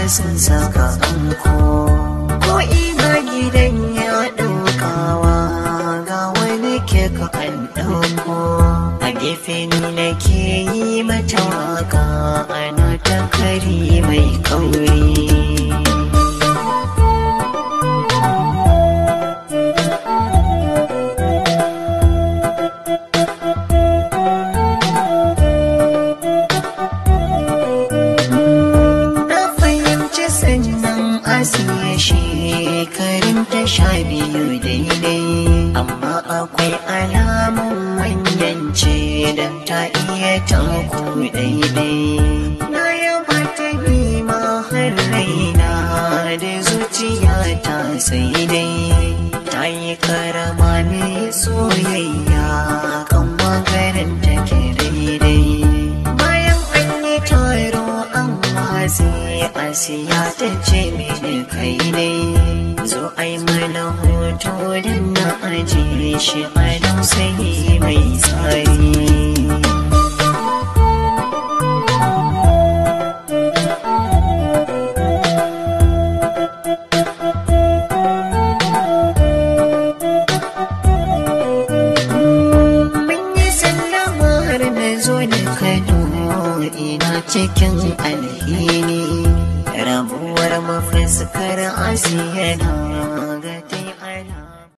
sun saka anko ko ina gidan ya ɗaukawa ga wani kek an ɗauko a gefe ni nake yi mata waka ana ta kari mai kauri Na fahimci sannan asiya shekarun ta sha biyu daidai amma akwai alamun manyance don ta iya taku daidai na yaba ta ma har raina da zuciya ta sai dai ta yi karama ne soyayya kan magarin take daidai bayan an yi taro an watsi asiya ta ce mini kai ne zo ai mana hoto don na ajiye shi a dausayi mai tsari Mun yi sallama har na zo da Kano ina cikin alhini rabuwar mafuskar asiya na ga ta